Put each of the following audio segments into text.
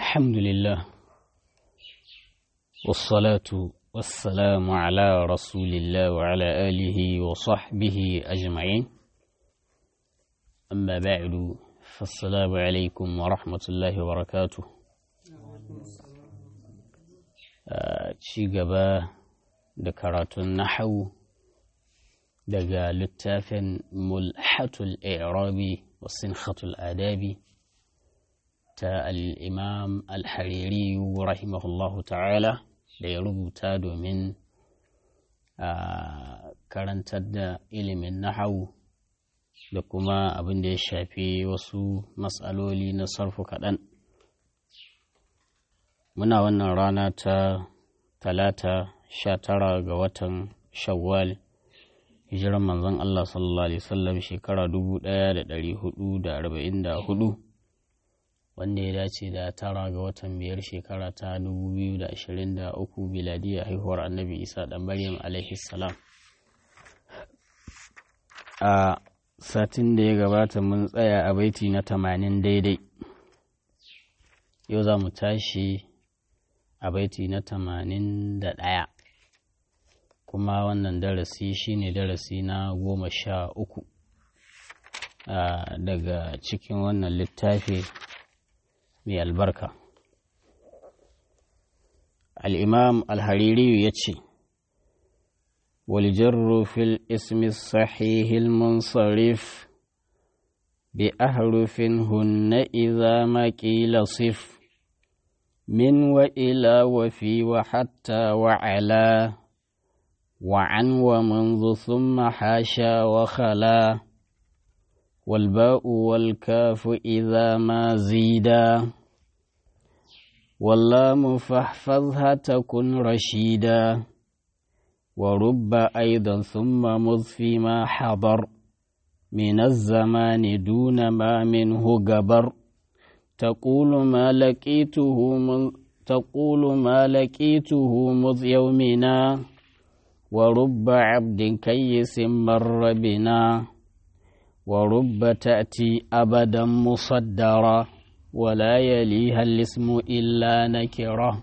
الحمد لله والصلاة والسلام على رسول الله وعلى آله وصحبه أجمعين أما بعد فالسلام عليكم ورحمة الله وبركاته ci gaba da karatun nahawu daga littafin mulhatul i'rabi wa sinhatul adabi ta al'imam al-hariri rahimahullahu ta'ala da ya rubuta domin a karantar da ilimin nahawu da kuma abin da ya shafi wasu matsaloli na sarfu kaɗan muna wannan rana ta talata sha tara ga watan shawwal hijiran manzon Allah sallallahu alaihi wasallam shekara dubu ɗaya da ɗari hudu da arba'in da hudu wanda ya dace da tara ga watan biyar shekara ta dubu biyu da ashirin da uku biladiyar haihuwar annabi isa ɗan maryam alaihi salam a satin da ya gabata mun tsaya a baiti na tamanin daidai yau za mu tashi a baiti na tamanin da ɗaya kuma wannan darasi shine darasi na goma sha uku daga cikin wannan littafi mai albarka al'imam al-hariri ya ce والجر في الاسم الصحيح المنصرف بأحرف هن إذا ما قيل صف من وإلى وفي وحتى وعلى وعن ومنذ ثم حاشا وخلا والباء والكاف إذا ما زيدا واللام فاحفظها تكن رشيدا ورب أيضا ثم مذ فيما حضر من الزمان دون ما منه جبر تقول ما لقيته من تقول ما لقيته مذ يومنا ورب عبد كيس مر بنا ورب تأتي أبدا مصدرا ولا يليها الاسم إلا نكره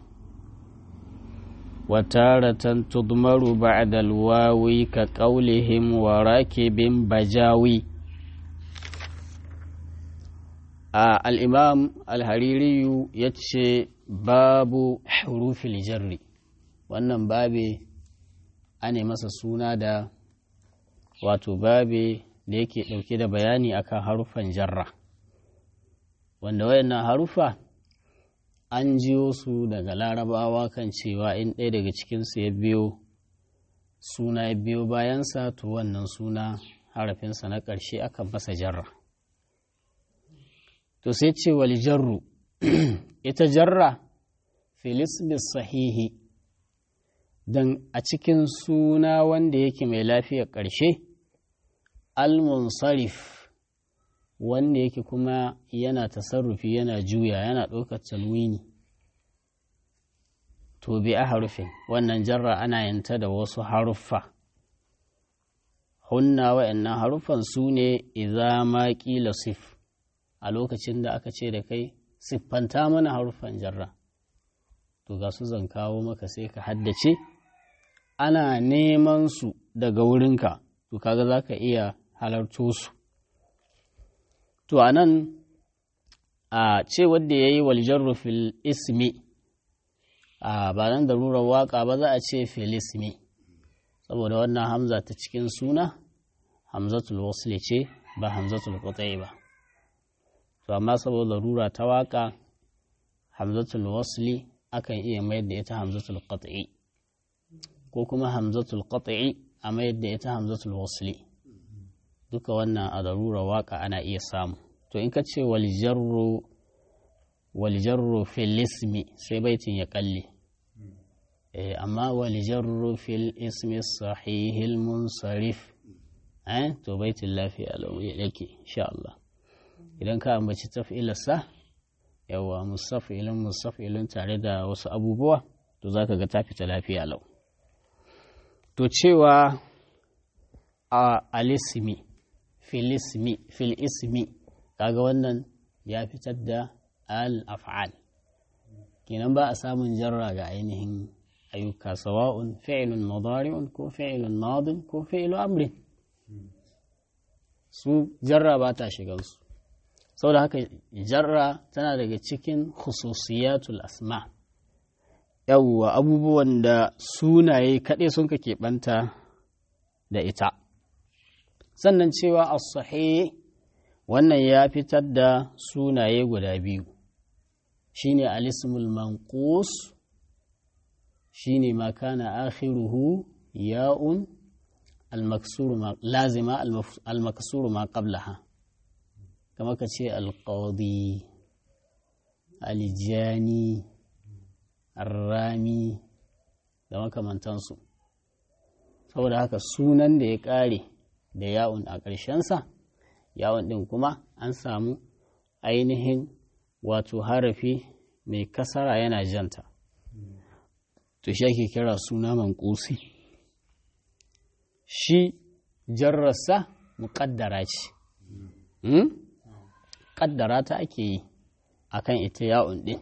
وتارة تضمر بعد الواو كقولهم وراكب بجاوي آه الإمام الهريري يتشي باب حروف الجر wannan babe ane masa suna da wato babe da yake ɗauke da bayani akan haruffan jarra wanda wayannan haruffa an jiyo su daga larabawa kan cewa in ɗaya daga cikinsu ya biyo suna ya biyo bayansa to wannan suna harafinsa na ƙarshe akan masa jarra to sai ce wal jarru ita jarra filisbis sahihi don a cikin suna wanda yake mai lafiyar ƙarshe al-munsarif wanda yake kuma yana tasarrufi yana juya yana ɗaukar talwini to bi a harufin wannan jarra ana yanta da wasu haruffa hunna wa'annan haruffan su ne idza ma ƙila sif a lokacin da aka ce da kai siffanta mana haruffan jarra to ga su zan kawo maka sai ka haddace ana neman su daga wurinka to kaga za ka iya halarto su To, a nan, a ce wadda ya yi waljarru fil ismi, a ba nan da rurar waƙa ba za a ce fil ismi, saboda wannan hamza ta cikin suna, hamzatul wasli ce ba hamzatul kutai ba. To, amma saboda rura ta waƙa, hamzatul wasli akan iya mayar da ita hamzatul qat'i ko kuma hamzatul qat'i a mayar da ita hamzatul wasli. duka wannan a darura waka ana iya samu to in ka ce walijarro fil ismi sai baitin ya kalle amma walijarro fil ismi sahihil munsarif eh to baitin lafiya lau yake insha Allah idan ka ambaci taf'ilarsa yawa musafilin musafilin tare da wasu abubuwa to zaka ga ta fita lafiya lau to cewa a alismi filismi fil ismi kaga wannan ya fitar da al af'al kenan ba a samun jarra ga ainihin ayyuka sawa'un fi'ilun mudari'un ko fi'ilun madin ko fi'ilu amrin su jarra ba ta shigansu saboda haka jarra tana daga cikin khususiyatul asma yawwa abubuwan da sunaye kaɗai sun ka keɓanta da ita sannan cewa as-sahih wannan ya fitar da sunaye guda biyu shine al-ismul manqus shine ma kana akhiruhu ya'un al-maksur ma lazima al-maksur ma qablaha kama ka ce al-qadi al-jani ar-rami da makamantansu saboda haka sunan da ya ƙare da ya'un a ƙarshensa yawon ɗin kuma an samu ainihin wato harafi mai kasara yana janta to shi ake kira suna manƙusi shi jarrasa muƙaddara ce ƙaddara ta ake yi a kan ita yawon ɗin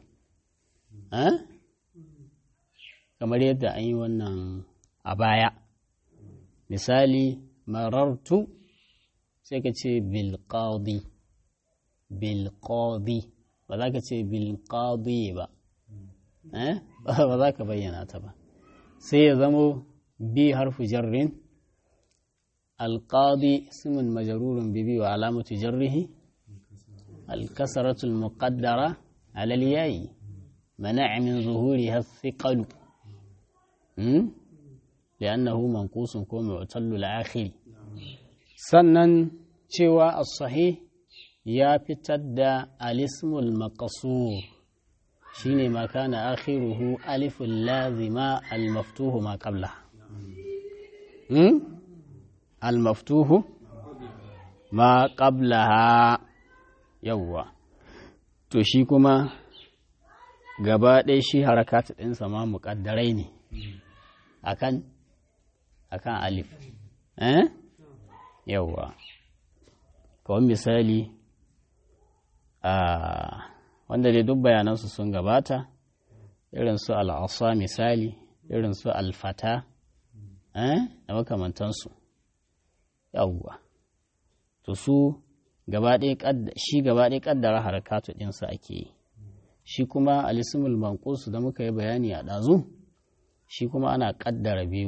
kamar yadda an yi wannan a baya misali marartu sai ka ce bilƙadi bilƙadi ba za ka ce bilƙadi ba ba za ka bayyana ta ba sai ya zamo bi harfu jarrin alƙadi ismin majarurun bibi wa alamatu jarrihi alkasaratul muqaddara alal yayi منع من ظهورها الثقل لأنه منقوص كو معتل الآخر sannan cewa as-sahih ya fitar da alismul maqsur shine ma kana akhiruhu alifun lazima al-maftuhu ma qabla hmm? al-maftuhu ma qablaha yawwa to shi kuma gaba ɗaya shi harakata ɗinsa ma muƙaddarai ne akan akan alif eh yawwa kawai misali a wanda dai duk bayanansu sun gabata irin su al'asa misali irin su alfata da makamantansu yawwa to su shi gaba ɗaya ƙaddara harakatu ɗinsu ake yi shi kuma alisimul manqusu da muka yi bayani a ɗazu shi kuma ana ƙaddara biyu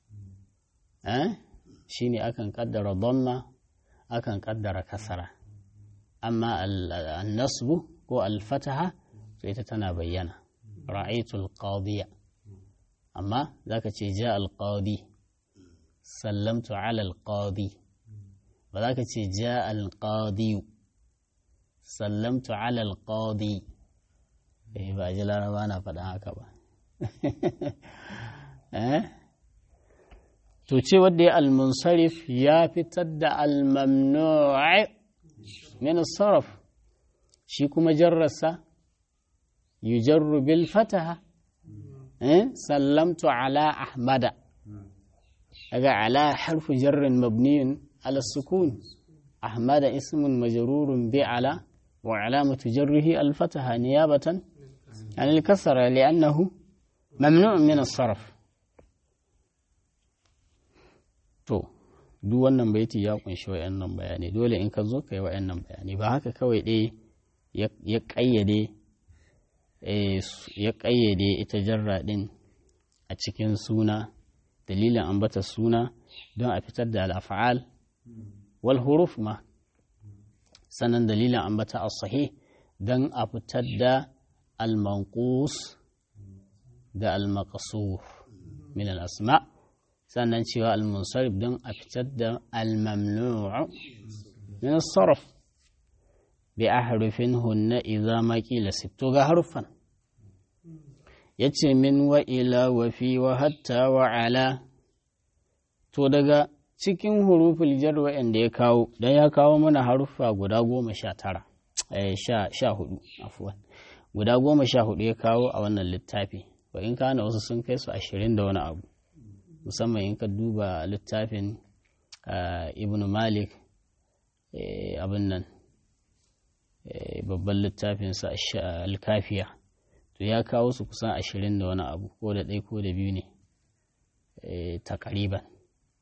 shi ne akan ƙaddara dhamma akan ƙaddara kasara amma al-nasbu ko al-fataha to ita tana bayyana ra'aytul qadiya amma zaka ce ja al-qadi sallamtu ala al-qadi ba za ka ce ja al-qadi sallamtu ala al-qadi eh ba ji laraba na faɗa haka ba eh to ce wadda ya al-munsarif ya fitar da al-mamnu'i min sarf shi kuma jarrasa yujarru bil fataha eh sallamtu ala ahmada daga ala harfu jarrin mabniyun ala sukun ahmada ismun majrurun bi ala wa alamatu jarrihi al-fataha niyabatan عن الكسرة لأنه ممنوع من الصرف to duk wannan baiti ya kunshi wayannan bayanai dole in ka zo ka yi wayannan bayanai ba haka kawai dai ya ƙayyade ya ƙayyade ita jarra ɗin a cikin suna dalilin ambata suna don a fitar da al'afa'al wal huruf ma sannan dalilin ambata as-sahih don a fitar da al-manqus da al-maqsur min al-asma sannan cewa al-munsarif don a fitar da al-mamnu' min as-sarf bi ahrufin hunna idza ma qila sitto ga harfan yace min wa ila wa fi wa hatta wa ala to daga cikin huruful jar wa'anda ya kawo dan ya kawo mana haruffa guda goma sha tara sha hudu afuwan guda goma sha hudu ya kawo a wannan littafi wa in kana wasu sun kai su ashirin da wani abu musamman in ka duba littafin ibn malik abin nan babban littafinsa alkafiya to ya kawo su kusan ashirin da wani abu ko da ɗaya ko da biyu ne takariban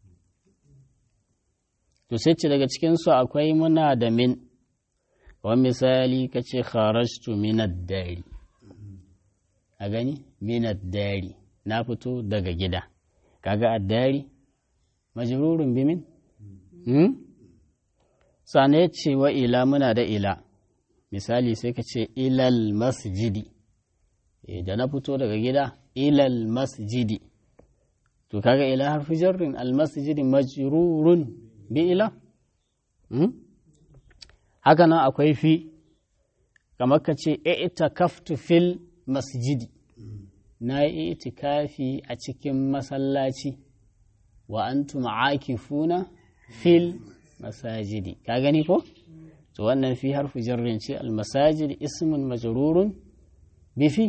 to sai ce daga cikinsu akwai muna da min wani misali ka ce kharajtu minad dari a gani minad dari na fito daga gida kaga addari majrurun bimin hmm? sane ya ce wa ila muna da ila misali sai ka ce ilal masjidi da na fito daga gida ilal masjidi to kaga ila harfi jarrin al masjidi majrurun bi ila hmm? haka nan akwai fi kamar ka ce ita kaftu fil masjidi na yi itikafi a cikin masallaci wa antum aakifuna fil masajidi ka gani ko to wannan fi harfu jarrin ce al masajid ismun majrurun bi fi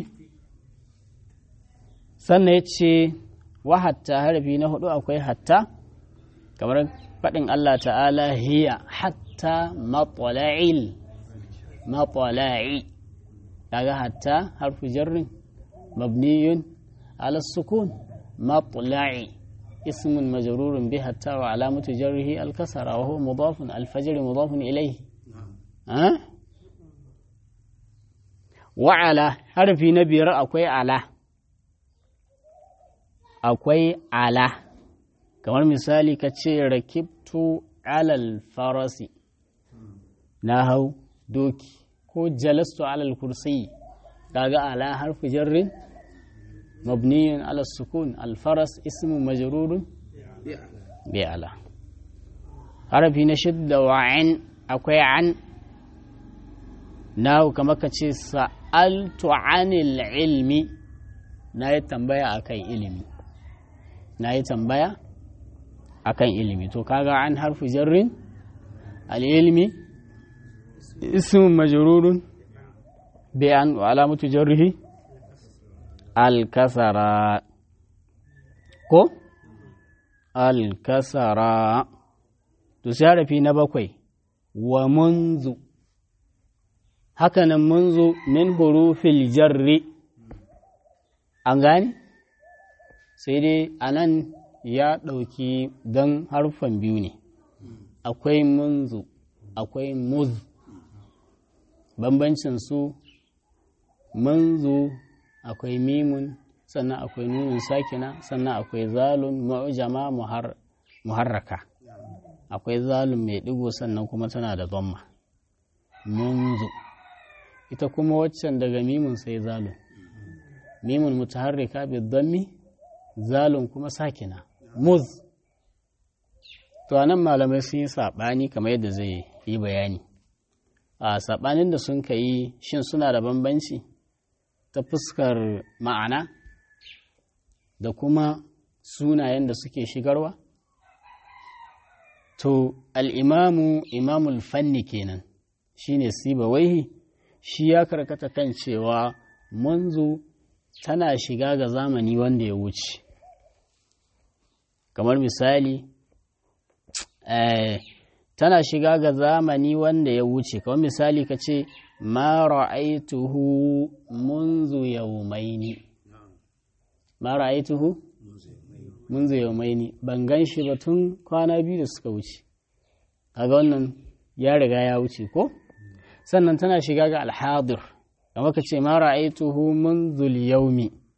sannan yace wa hatta harfi na hudu akwai hatta kamar faɗin Allah ta'ala hiya hatta matla'il matla'i kaga hatta harfu jarrin مبني على السكون مطلع اسم مجرور به حتى وعلامة جره الكسر وهو مضاف الفجر مضاف إليه أه؟ وعلى حرف نبي أكوي على أكوي على kamar misali ka ce rakibtu alal farasi na hau doki ko jalastu alal kursiyi kaga ala harfi jarrin mabniyun ala sukun alfaras ismu majrurun bi ala harfi na shidda wa an akwai an nahu kamar ka ce sa'altu anil ilmi na yi tambaya akan ilimi na yi tambaya akan ilimi to kaga an harfi jarrin al-ilmi ismu majrurun بأن وعلامة جره الكسرة كو الكسرة تسير في نبكوي ومنذ هكذا منذ من حروف الجر أنغاني سيدي أنان ya ɗauki don harfan biyu ne akwai munzu akwai muz bambancin su manzo akwai mimun sannan akwai nunin sakina sannan akwai zalun mu'jama muharraka akwai zalun mai digo sannan kuma tana da zamma munzu ita kuma waccan daga mimun sai zalun mimun mutaharrika bi dhammi zalun kuma sakina muz to anan malamai sun yi sabani kamar yadda zai yi bayani a sabanin da sun ka yi shin suna da bambanci ta fuskar ma'ana da kuma sunayen da suke shigarwa? To, al'imamu imamul fanni kenan shi ne sibawaihi shi ya karkata kan cewa munzu tana shiga ga zamani wanda ya wuce. Kamar misali, tana shiga ga zamani wanda ya wuce, kamar misali ka ce, ما رأيته منذ يومين ما رأيته منذ يومين ban gan shi ba tun kwana biyu da suka wuce kaga wannan ya riga ya wuce ko sannan tana shiga ga alhadir kamar ka ce ma ra'aituhu منذ اليوم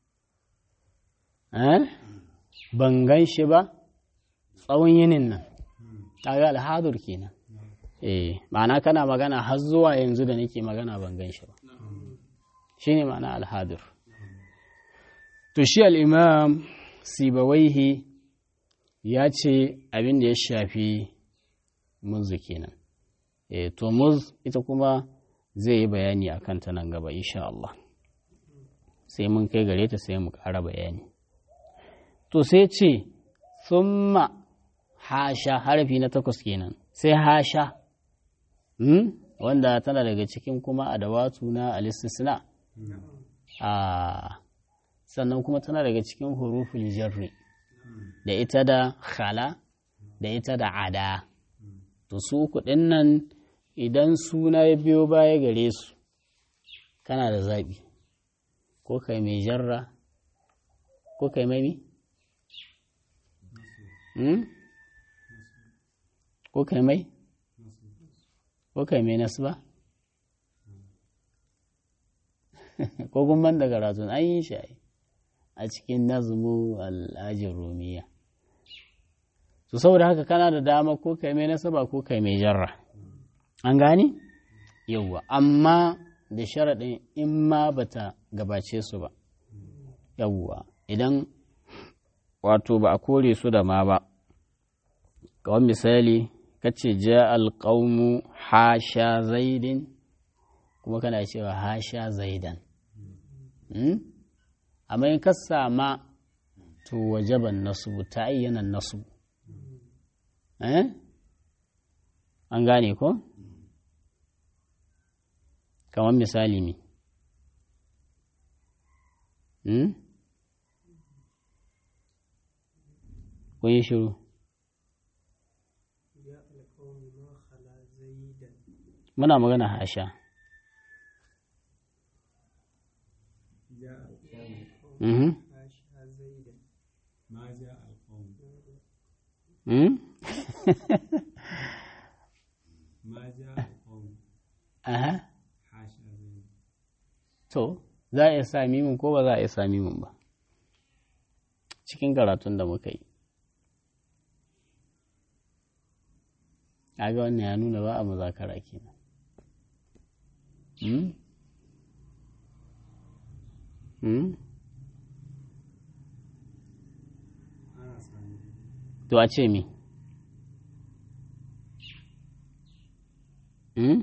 eh ban gan shi ba tsawon yinin nan kaga alhadir kenan eh ma'ana kana magana har zuwa yanzu da nake magana ban gan shi ba shi ne ma'ana alhadir to shi al'imam sibawaihi ya ce abin da ya shafi muzu kenan eh to muz ita kuma zai yi bayani a kanta nan gaba insha Allah sai mun kai gare ta sai mu ƙara bayani to sai ce summa hasha harfi na takwas kenan sai hasha Hmm? wanda tana daga cikin kuma adawatu na alistisna a sannan kuma tana daga cikin huruful jarri da ita da khala da ita da ada to su kuɗin nan idan suna ya biyo baya gare su kana da zaɓi ko kai mai jarra ko kai mai mi? ko kai mai? ko kai mai nasu ba? ko gumban daga razon an yi shi a cikin nazmu al'ajin rumiya su saboda haka kana da dama ko kai mai nasaba ko kai mai jarra an gani yauwa amma da sharaɗin in ma bata gabace su ba yauwa idan wato ba a kore su da ma ba kawai misali kace ja alƙaunu hasha zaidin kuma kana cewa hasha zaidan amma in ka sama to wajaban nasu ta ayyana nasu an gane ko kamar misali ne kun yi shiru muna magana hasha Mhm. Hmm? Aha. To, za a iya sa mimin ko ba za a iya sa mimin ba. Cikin karatun da muka yi. ga wannan ya nuna ba a muzakara kenan. Hmm? Hmm? To a ce mi? Hmm?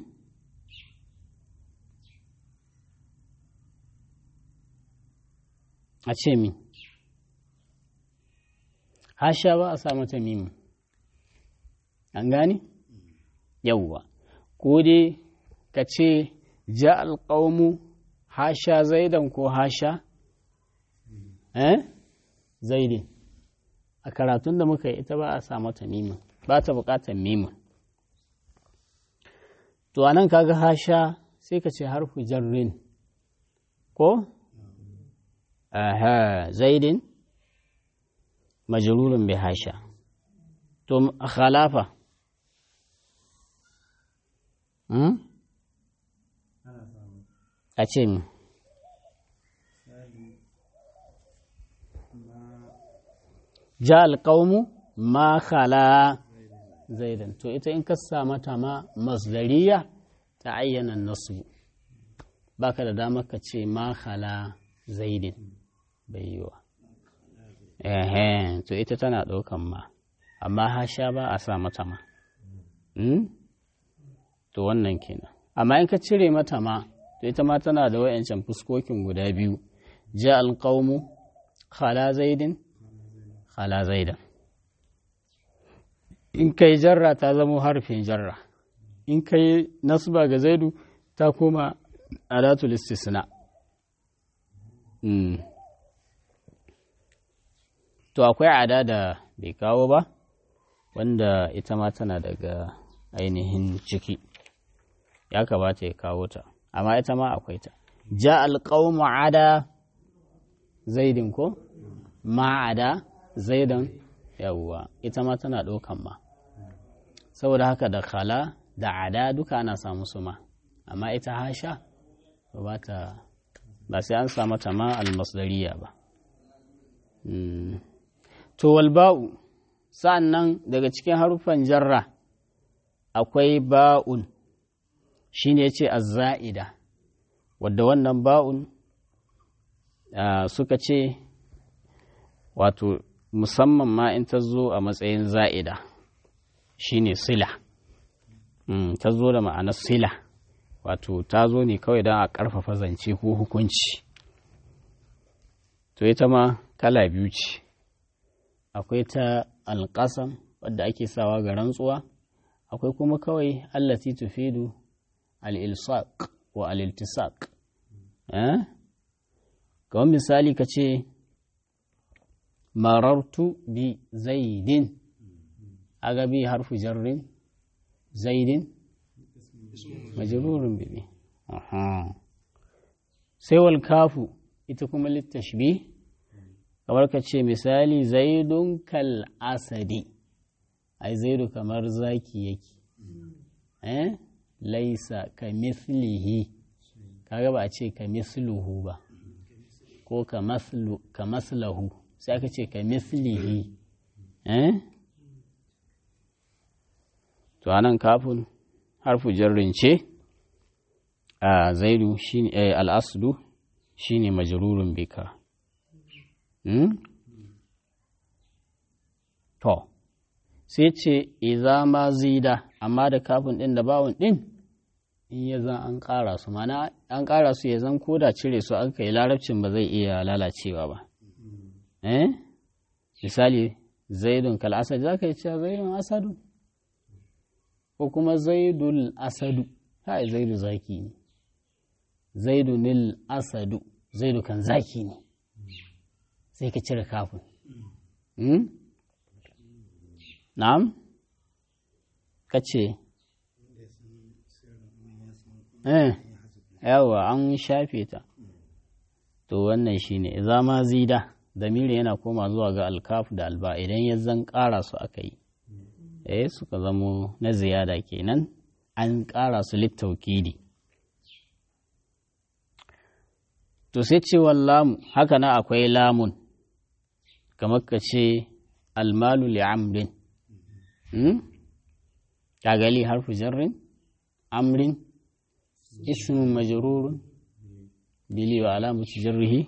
A ce mi? Hasha ba a sa mata mimi. An gane? Yawwa. Ko dai ka ce ja alƙawmu hasha zaidan ko hasha? Eh? Zaidin. a karatun da muka yi ita ba a sa mata mimin ba ta bukatar mimin to anan kaga hasha sai ka ce harfu jarrin ko aha zaidin majrurun bi hasha to khalafa hmm? a ce mi ja alƙaumu ma khala zaidan to ita in ka sa mata ma masdariya ta ayyana nasu baka da damar ka ce ma khala zaidin bai yi wa to ita tana ɗaukan ma amma hasha ba a sa mata ma to wannan kenan amma in ka cire mata ma to ita ma tana da wayancan fuskokin guda biyu ja alƙaumu khala zaidin ala zaidan in kai jarra ta zama harfin jarra in kai nasba ga zaidu ta koma adatul istisna to akwai ada da bai kawo ba wanda ita ma tana daga ainihin ciki ya kamata ya kawo ta amma ita ma akwai ta ja alƙawmu ada zaidin ko ma'ada zaidan yawwa ita ma tana ɗaukan ma saboda haka da khala da ada duka ana samu su ma amma ita hasha ba ta ba sai an samu ta ma almasdariya ba to walba'u sa'an nan daga cikin haruffan jarra akwai ba'un shine yace az-za'ida wadda wannan ba'un suka ce wato musamman ma in ta zo a matsayin za'ida shine sila ta zo da ma'anar sila wato ta zo ne kawai don a ƙarfafa zance ko hukunci to ita ma kala biyu ce akwai ta alƙasam wadda ake sawa ga rantsuwa akwai kuma kawai allati tufidu al-ilsaq wa al-iltisaq eh kamar misali ka ce marartu bi zaidin aga bi harfu jarrin zaidin majrurun bi aha sai wal kafu ita kuma littashbi kamar ka ce misali zaidun kal asadi ai zaidu kamar zaki yake eh laisa ka mislihi kaga ba a ce ka misluhu ba ko ka maslahu sai aka ce ka mislihi eh to anan kafin harfu jarrin ce a zaidu shine al'aslu shine majrurun bika to sai ce iza ma zida amma da kafin ɗin da bawon ɗin in ya zan an ƙara su mana an ƙara su ya zan koda cire su an kai larabcin ba zai iya lalacewa ba eh misali zaidun kal asad za ka yi cewa zaidun asadu ko kuma zaidul asadu kai zaidu zaki ne zaidunil asadu zaidu kan zaki ne sai ka cire kafin na'am ka ce eh yawa an shafe ta to wannan shine idza ma zida damiri yana koma zuwa ga alkaf da alba idan ya zan ƙara su aka yi eh suka zamo na ziyada kenan an ƙara su littaukidi to sai cewa lamu haka na akwai lamun kamar ka ce almalu li'amrin kagali harfu jarrin amrin ismun majrurun bili wa alamatu jarrihi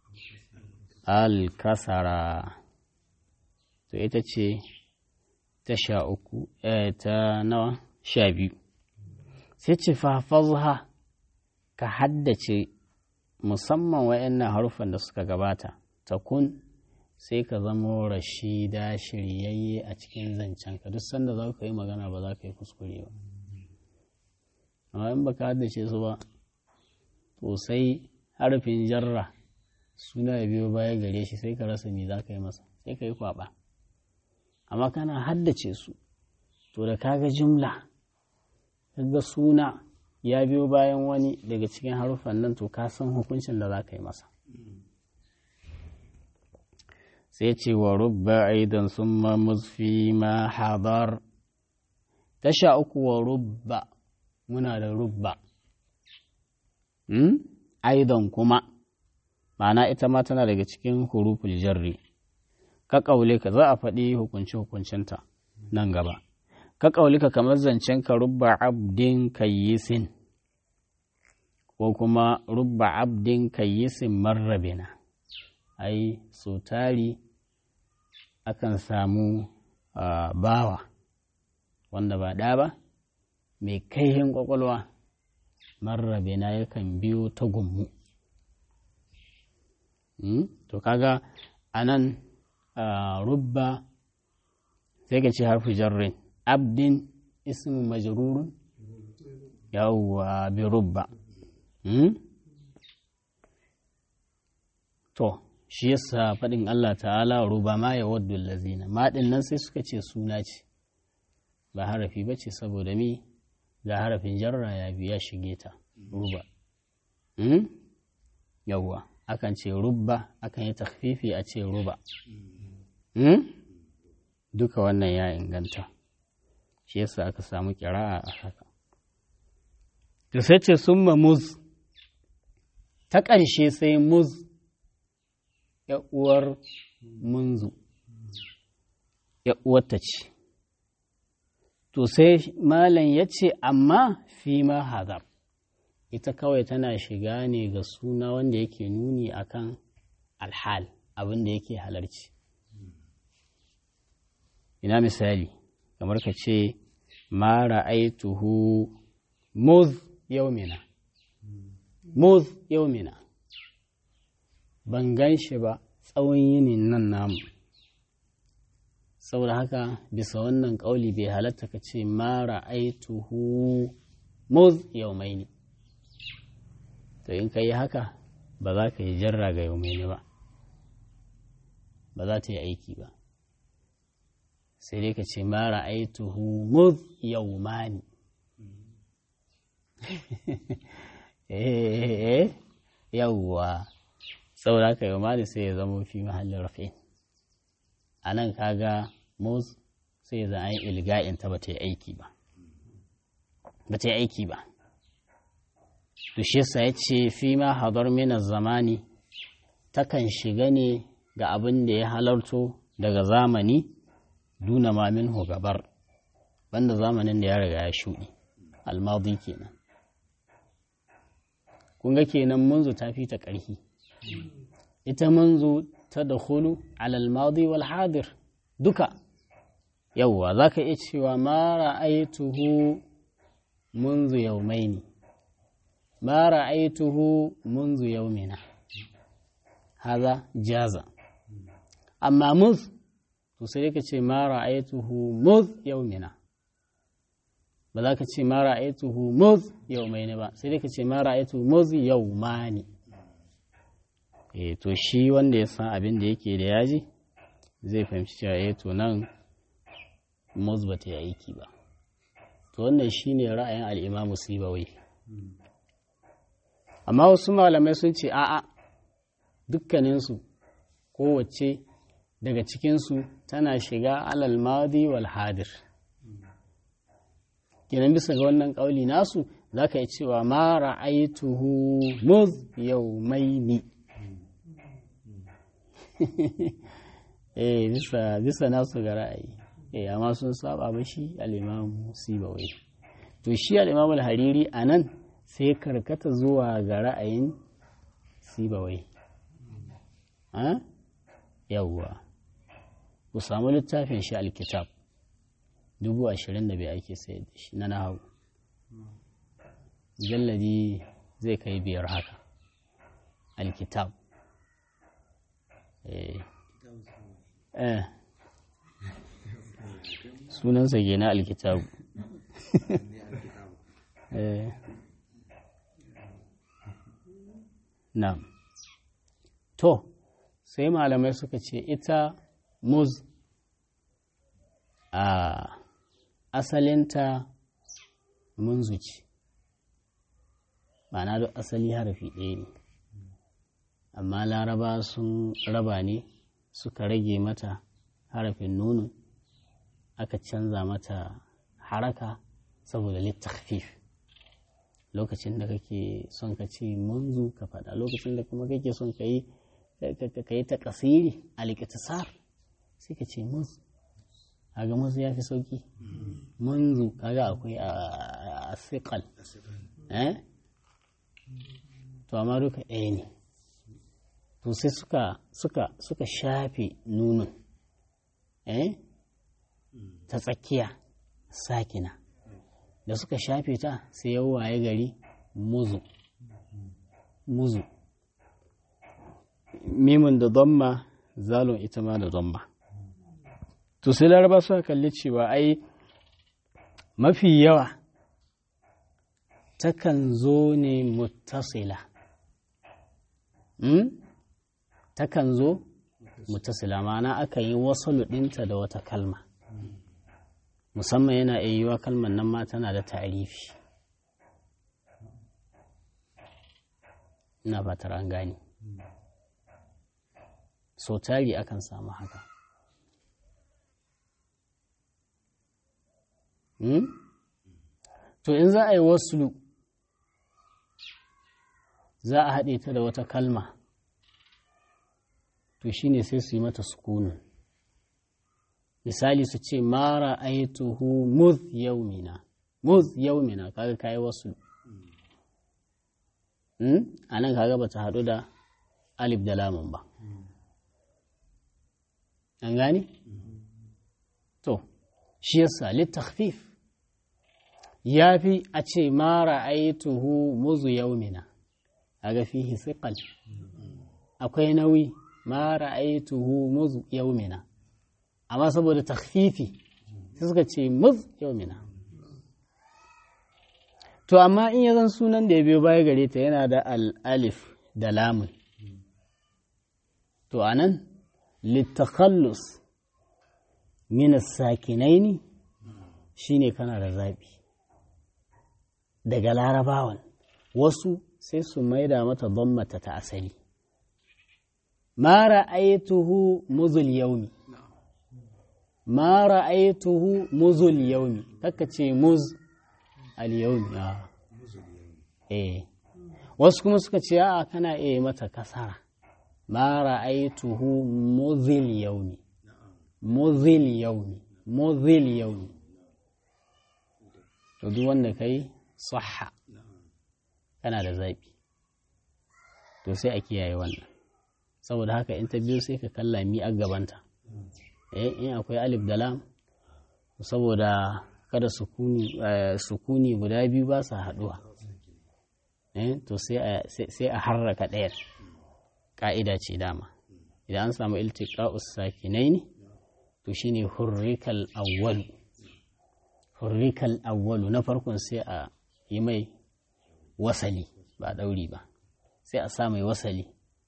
al-kasara to ita ce ta sha uku ta nawa sha biyu sai ce fafazha ka haddace musamman wa'annan harufan da suka gabata ta kun sai ka zamo rashida shiryayye a cikin zancenka duk sanda za ka yi magana ba za ka yi kuskure ba amma in baka haddace su ba to sai harafin jarra suna ya biyo baya gare shi sai ka rasa me za ka yi masa sai ka yi kwaba amma kana haddace su to da kaga jumla kaga suna ya biyo bayan wani daga cikin harufan nan to ka san hukuncin da za ka yi masa sai ce wa rubba aidan sun musfi ma hadar tasha uku wa rubba muna da rubba aidan kuma ma'ana ita ma tana daga cikin huruful jarri ka ƙaule ka za a faɗi hukunci hukuncinta nan gaba ka ƙaule ka kamar zancen ka rubba abdin kayyisin ko kuma rubba abdin kayyisin marrabina ai so tari akan samu bawa wanda ba ɗa ba mai kaihin ƙwaƙwalwa marrabina yakan biyo ta gummu to kaga anan rubba sai ka ce harfi jarrin abdin ismu majrurun yawwa bi rubba to shi yasa faɗin Allah ta'ala ruba ma ya waddu lazina maɗin nan sai suka ce suna ce ba harafi ba ce saboda mi ga harafin jarra ya biya shige ta ruba yawwa akan ce rubba akan yi takfifi a ce ruba duka wannan ya inganta shi yasa aka samu kira'a a haka to sai ce summa muz ta ƙarshe sai muz uwar munzu uwarta ce to sai malam ya ce amma fi ma hazar ita kawai tana shiga ne ga suna wanda yake nuni akan alhal abin da yake halarci ina misali kamar ka ce ma ra'aituhu muz yaumina muz yaumina ban gan shi ba tsawon yinin nan namu saboda haka bisa wannan ƙauli bai halatta ka ce ma ra'aituhu muz yaumaini to in ka yi haka ba za ka yi jarra ga yaumaini ba ba za ta yi aiki ba sai dai ka ce ma ra'aituhu muz yaumani yawwa saboda haka yau mali sai ya zama fi mahallin rafi a nan kaga muz sai ya zama an ilga'in ta ba ta yi aiki ba ba ta yi aiki ba to shi yasa ya ce fi ma hadar mina zamani takan shiga ne ga abin da ya halarto daga zamani duna ma minhu gabar banda zamanin da ya riga ya shuɗi almadi kenan kun ga kenan munzu ta fi ta ƙarfi ita munzu ta da hulu alalmadi wal hadir duka yauwa za ka iya cewa ma ra'aituhu munzu yaumaini ma ra'aituhu munzu yaumina haza jaza amma muz to sai ka ce ma ra'aituhu muz yaumina ba za ka ce ma ra'aituhu muz yaumaini ba sai ka ce ma ra'aituhu muz yaumani eh to shi wanda ya san abin da yake da yaji zai fahimci cewa eh to nan muz ba ta yi aiki ba to wannan shine ra'ayin al-Imam Sibawai amma wasu malamai sun ce a'a dukkaninsu kowace daga cikinsu tana shiga alal madi wal hadir kenan bisa ga wannan ƙauli nasu za ka yi cewa ma ra'aituhu muz yaumaini eh bisa bisa nasu ga ra'ayi eh amma sun saba ba shi al-imam sibawai to shi al-imam al-hariri anan sai karkata zuwa ga ra'ayin sibawai yawwa ku samu littafin shi alkitab dubu ashirin da bai ake sayar da shi na nahawu jalladi zai kai biyar haka alkitab eh sunansa ke na alkitabu eh na to sai malamai suka ce ita muz a asalinta munzuci ma'ana duk asali harafi ɗaya ne amma laraba sun raba ne suka rage mata harafin nunu aka canza mata haraka saboda littafif lokacin da kake son ka ce munzu ka faɗa lokacin da kuma kake son ka yi ka yi ta kasiri a likitasar sai ka ce munzu kaga munzu ya fi sauki munzu kaga akwai a siƙal to amma duka ɗaya ne to sai suka suka suka shafe nunun eh ta tsakiya sakina da suka shafe ta sai ya waye gari muzu muzu mimin da domma zalon ita ma da domma to sai laraba suka kalli cewa ai mafi yawa takan zo ne muttasila takan zo mutasila ma'ana aka yi wasu ɗinta da wata kalma musamman yana iya yiwa kalmar nan ma tana da tarifi ina fatar an gane so tari akan samu haka to in za a yi wasu za a haɗe ta da wata kalma to shi ne sai su yi mata sukunin misali su ce mara aituhu muz yaumina muz yaumina kaga kayi wasu a nan kaga ba ta haɗu da alif da lamun ba an gani? to shi yasa littakhfif ya fi a ce mara aituhu muzu yaumina kaga fihi siqal akwai nauyi ma ra'aituhu muz yaumina amma saboda takhfifi sai suka ce muz yaumina to amma in ya zan sunan da ya biyo baya gare ta yana da al-alif da lamun to anan litakhallus min as-sakinaini shine kana da zabi daga larabawan wasu sai su maida mata dhammata ta asali ma ra'aytuhu muzul yaumi ma ra'aytuhu muzul yaumi kaka ce muz al yaumi eh wasu kuma suka ce a kana iya mata kasara ma ra'aytuhu muzil yaumi muzil yaumi muzil yaumi to duk wanda kai sahha kana da zaɓi to sai a kiyaye wannan saboda haka in ta biyo sai ka kalla mi a gabanta eh in akwai alif da lam saboda kada sukuni guda biyu ba su haɗuwa eh to sai a harraka ɗayar ƙa'ida ce dama idan an samu iltiqa'us sakinaini to shine hurrikal awwalu hurrikal awwalu na farkon sai a yi mai wasali ba ɗauri ba sai a sa mai wasali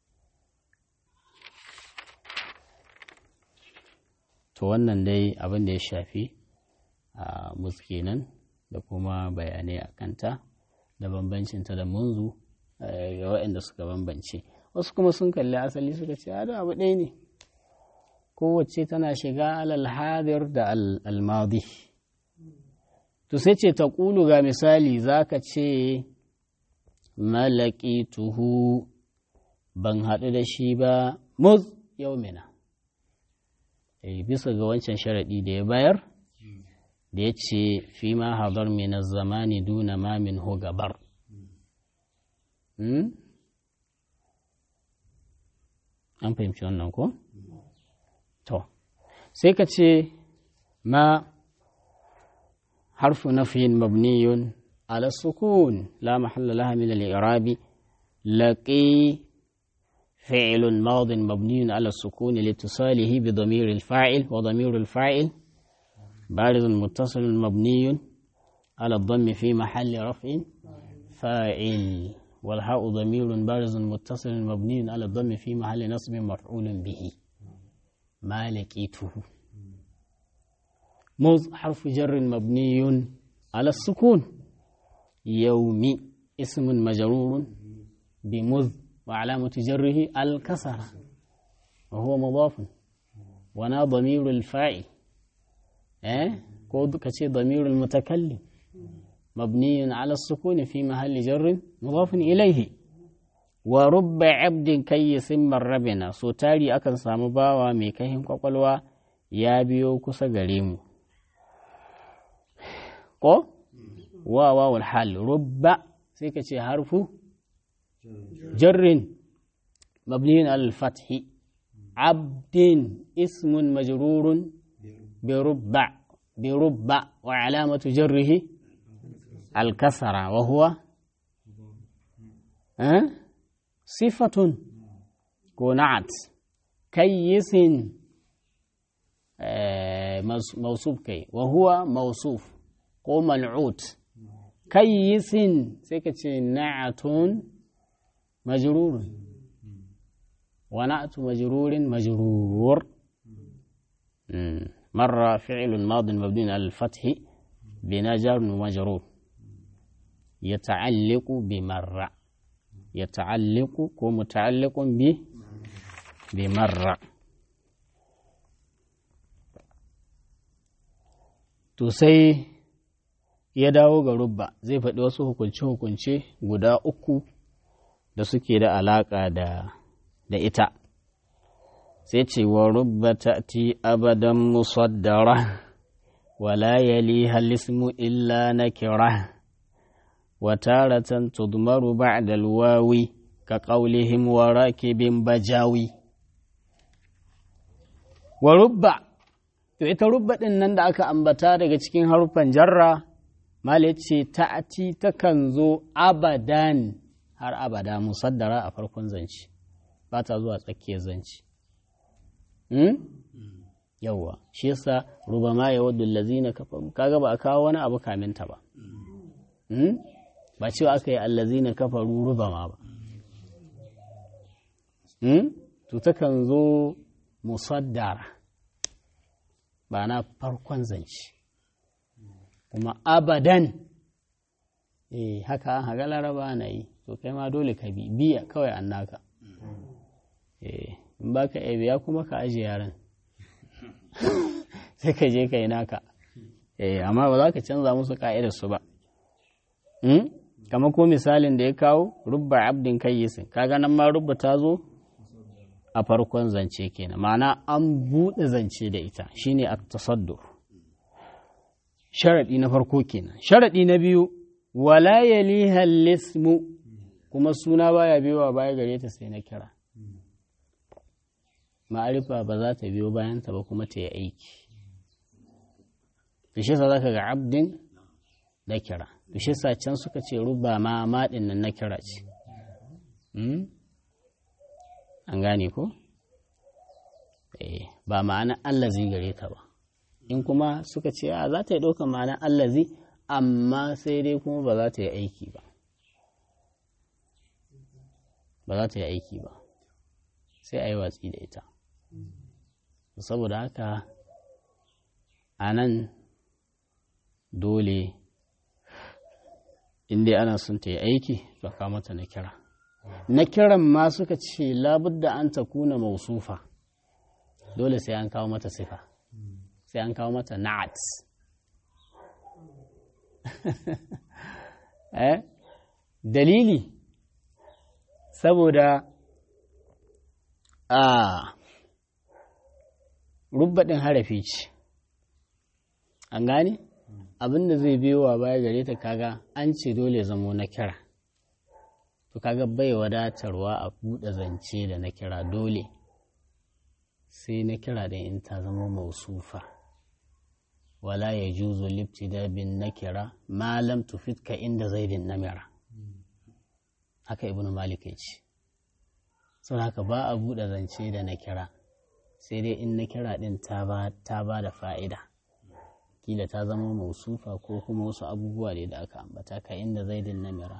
to wannan dai abin da ya shafi a kenan da kuma bayanai a kanta da bambancinta da munzu ga waɗanda suka bambance wasu kuma sun kalli asali suka ce da abu ɗaya ne kowace tana shiga alal hadir da almadi to sai ce ta ƙulu ga misali za ka ce malaki tuhu ban haɗu da shi ba muz yau mina bisa ga wancan sharaɗi da ya bayar da ya ce fi ma hadar mina zamani duna ma min hu gabar an fahimci wannan ko? to sai ka ce ma harfu nafiyin mabniyun على السكون لا محل لها من الإعراب لقي فعل ماض مبني على السكون لاتصاله بضمير الفاعل وضمير الفاعل بارز متصل مبني على الضم في محل رفع فاعل والهاء ضمير بارز متصل مبني على الضم في محل نصب مفعول به ما لقيته مذ حرف جر مبني على السكون يومي اسم مجرور بمذ وعلامة جره الكسرة وهو مضاف ونا ضمير الفاعل eh ko ka ce damirul mutakallim mabniyun ala sukuni fi mahalli jarrin mudafin ilaihi wa rubba abdin kayyisin marrabina so tari akan samu bawa mai kahin kwakwalwa ya biyo kusa gare mu ko wa wawul hal rubba sai ka ce harfu jarrin mabniyun ala fathi abdin ismun majrurun بربع بربع وعلامة جره الكسرة وهو أه؟ صفة كونعت كيس أه موصوف كي وهو موصوف قوم العود كيس سكت نعت مجرور ونعت مجرور مجرور مم. مر فعل ماض مبني على الفتح بنجر ومجرور يتعلق بمر يتعلق ومتعلق ب بمر to sai ya dawo ga rubba zai faɗi wasu hukunce-hukunce guda uku da suke da alaƙa da ita sai ce wa rubba ta'ti abadan musaddara wala yaliha lismu illa nakira wa taratan tudmaru ba'da alwawi ka qawlihim wa rakibin bajawi wa rubba to ita rubba din nan da aka ambata daga cikin haruffan jarra mal ce ta'ti takan zo abadan har abada musaddara a farkon zanci ba ta zuwa tsakiyar zanci yawwa shi yasa rubama ya wadda allazina kafaru kaga ba a kawo wani abu kaminta ba ba cewa aka yi allazina kafaru rubama ba to takan zo musaddara ba na farkon zance kuma abadan eh haka an haga laraba na yi to kai ma dole ka bi biya kawai an naka eh in ba ka iya biya kuma ka ajiye yaran sai ka je ka yi naka eh amma ba za ka canza musu ka'idarsu ba kama ko misalin da ya kawo rubba abdin kayyisin kaga nan ma rubba ta zo a farkon zance kenan ma'ana an buɗe zance da ita shine at-tasaddur sharadi na farko kenan sharadi na biyu wala yaliha lismu kuma suna baya biyowa baya gare ta sai na kira ma'arifa ba za ta biyo bayan ta ba kuma ta yi aiki fishe sa zaka ga abdin da kira fishe sa can suka ce ruba ma maɗin nan na kira ce an gane ko ba ma'ana allazi gare ta ba in kuma suka ce a za ta yi ɗaukar ma'ana allazi amma sai dai kuma ba za ta yi aiki ba ba za ta yi aiki ba sai a yi watsi da ita saboda haka a nan dole inda ana son ta yi aiki to ka mata na kira na kiran ma suka ce labudda an ta kuna mausufa dole sai an kawo mata sifa sai an kawo mata na'at eh dalili saboda a rubbaɗin harafi ce an gane abin da zai biyo wa baya gare ta kaga an ce dole zamo na kira to kaga bai wadatarwa a buɗe zance da na kira dole sai na kira da in ta zama mausufa wala ya juzo libtida bin na kira malam tufitka inda zaidin namira haka ibnu malik ya ce sau haka ba a buɗe zance da na kira sai dai in na kira ɗin ta ba da fa'ida kila ta zama mausufa ko kuma wasu abubuwa ne da aka ambata ka inda zaidin namira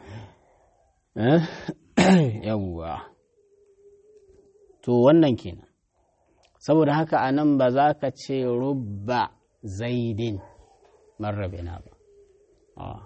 yawwa to wannan kenan saboda haka a nan ba za ka ce rubba zaidin marrabina ba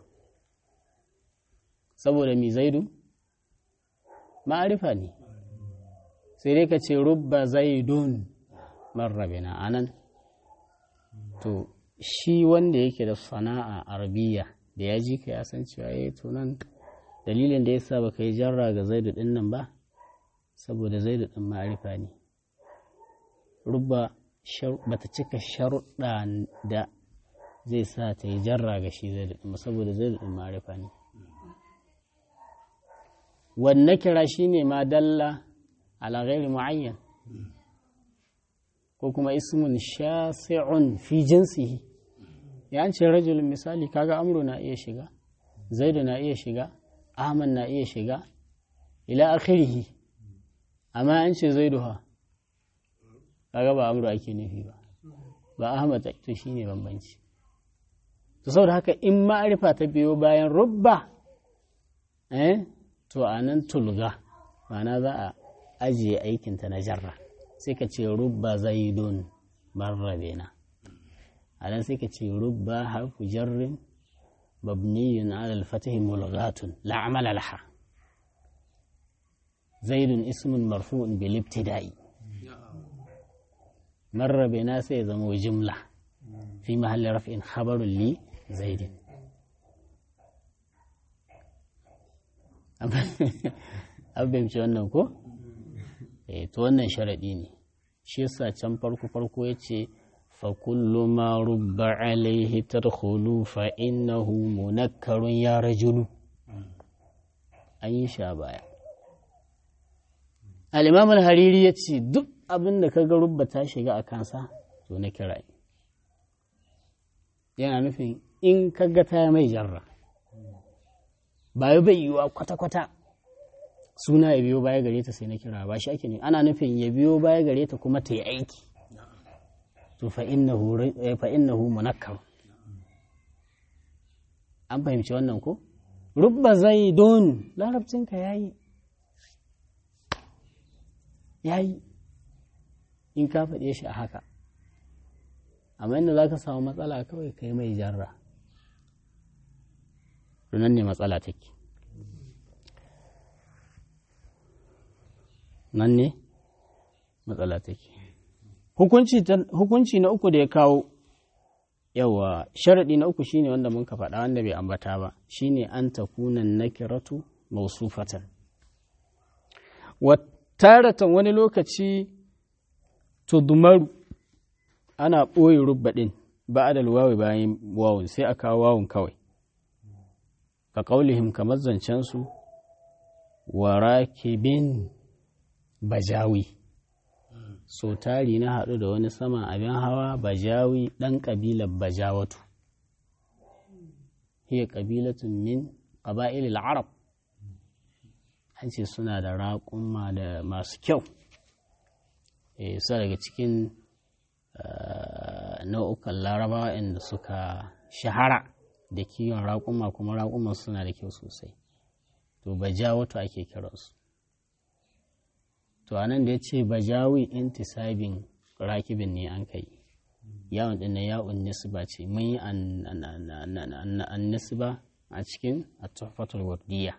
saboda mi zaidu ma'arifa ne sai dai ka ce rubba zaidun marrabina a nan to shi wanda yake da sana'a arabiya da ya ji ka ya san cewa ya to nan dalilin da ya sa baka yi jarra ga zaidu din nan ba saboda zaidu din ma'arifa ne rubba bata cika sharuɗa da zai sa ta yi jarra ga shi zaidu din saboda zaidu din ma'arifa ne wanne kira shi ne ma dalla ala ghairi mu'ayyan ko kuma ismun shasi'un fi jinsihi ya ce rajulun misali kaga amru na iya shiga zaidu na iya shiga ahmad na iya shiga ila akhirihi amma an ce zaidu ha kaga ba amru ake nufi ba ba ahmad to shine bambanci to saboda haka in ma'arifa ta biyo bayan rubba eh to anan tulga ma'ana za a ajiye aikinta na jarra sai ka ce rubba zaidun marrabena a nan sai ka ce rubba harfu jarrin mabniyun ala al-fatih mulghatun la amala laha zaidun ismun marfu'un bil ibtida'i marrabena sai ya zama jumla fi mahalli raf'in khabarun li zaidin an fahimci wannan ko? to wannan sharaɗi ne shi yasa can farko farko ya ce fa kullu ma rubba alaihi tadkhulu fa innahu munakkarun ya rajulu an yi sha baya al-imam al-hariri ya ce duk abin da kaga rubba ta shiga a kansa to na kira yana nufin in kaga ta mai jarra ba bai yiwa kwata-kwata suna ya biyo baya gare ta sai na kira ba shi ake ne ana nufin ya biyo baya gare ta kuma ta yi aiki to fa innahu munakkar an fahimci wannan ko rubba zaidun larabcinka yayi yayi in ka faɗe shi a haka amma inda za ka samu matsala kawai kai mai jarra nan ne matsala take nan ne matsala take hukunci na uku da ya kawo yawa sharaɗi na uku shine wanda mun ka faɗa wanda bai ambata ba shine an takunan nakiratu mausufatan taratan wani lokaci tudumaru ana ɓoye rubbaɗin ba a wawi bayan wawun sai a kawo wawun kawai ka ƙaulihim kamar zancensu wa rakibin bajawi so tari na haɗu da wani saman abin hawa bajawi ɗan ƙabilar bajawatu hiya ƙabilatun min ƙaba'ilil arab an ce suna da raƙumma da masu kyau su daga cikin nau'ukan larabawa inda suka shahara da kiwon raƙumma kuma raƙumman suna da kyau sosai to bajawatu ake kiransu to anan da ya ce bajawi intisabin rakibin ne an kai yawon ɗin na yawon nisba ce mun yi an nisba a cikin a tuhfatul wardiya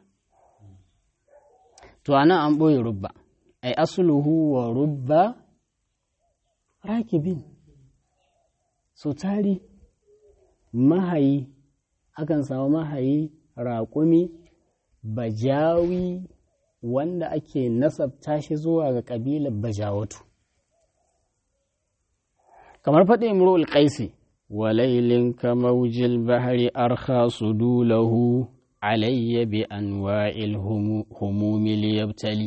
to anan an ɓoye rubba ai asuluhu wa rubba rakibin so tari mahayi akan samu mahayi raƙumi bajawi wanda ake nasabta shi zuwa ga ƙabilar bajawatu kamar faɗi imru'ul qaisi walailin kamaujil bahari arkha sudulahu alayya bi anwa'il humumi liyabtali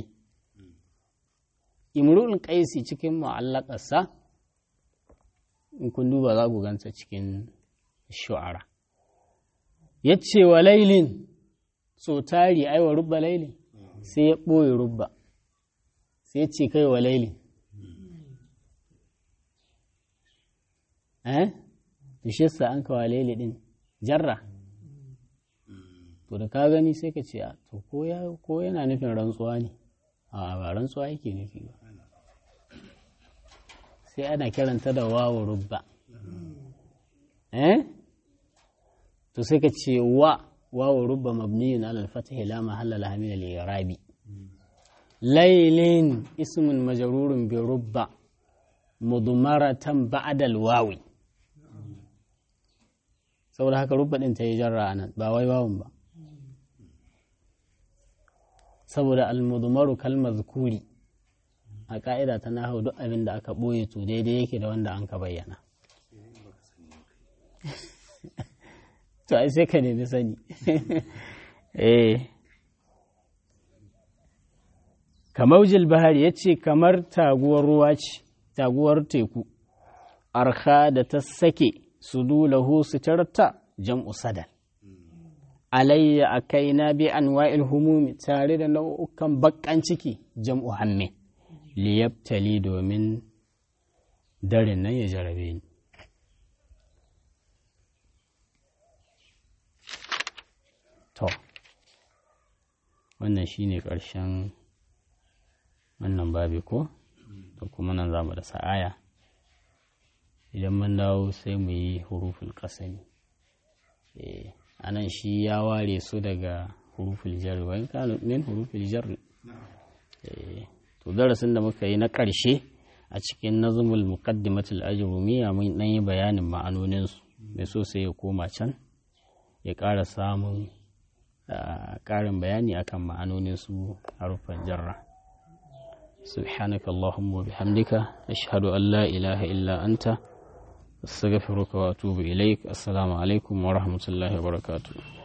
imru'ul qaisi cikin mu'allaqarsa in kun duba za ku ganta cikin shu'ara yace walailin so tari aiwa rubba lailin sai ya ɓoye rubba sai ya ce kai wa laili eh to shi yasa an kawa laili din jarra to da ka gani sai ka ce to ko ya ko yana nufin rantsuwa ne a ba rantsuwa yake nufi ba sai ana kiranta da wawu rubba eh to sai ka ce wa واو رب مبني على الفتح لا محل لها من الإعراب ليل اسم مجرور برب مضمرة بعد الواو saboda haka rubba ɗin ta yi jarra a nan ba wai wawun ba saboda almudumaru kalmar zukuri a ƙa'ida ta nahu duk abin da aka ɓoye to daidai yake da wanda an ka bayyana to ai sai ka nemi sani eh kamaujil bahari ya ce kamar taguwar ruwa ce taguwar teku arha da ta sake su dulahu sutarta jam'u sadal alayya a kaina bi anwa'il humumi tare da nau'ukan baƙan ciki jam'u hamme liyabtali domin darin nan ya jarabe ni To, wannan shi ne ƙarshen wannan babi ko? Da kuma nan za mu da sa'aya. Idan mun dawo sai mu yi huruful ƙasami. A nan shi ya ware su daga huruful jarri, wani kanu min huruful jarri. To, darasin da muka yi na ƙarshe a cikin nazumul muqaddimatul ajrumiyya mun ɗan yi bayanin ma'anoninsu, mai so sai ya koma can, ya ƙara samun ƙarin bayani akan ma'anonin su haruffan jarra subhanaka allahumma bihamdika ashhadu an la ilaha illa anta astaghfiruka wa atubu ilaik assalamu alaikum wa rahmatullahi wa barakatuh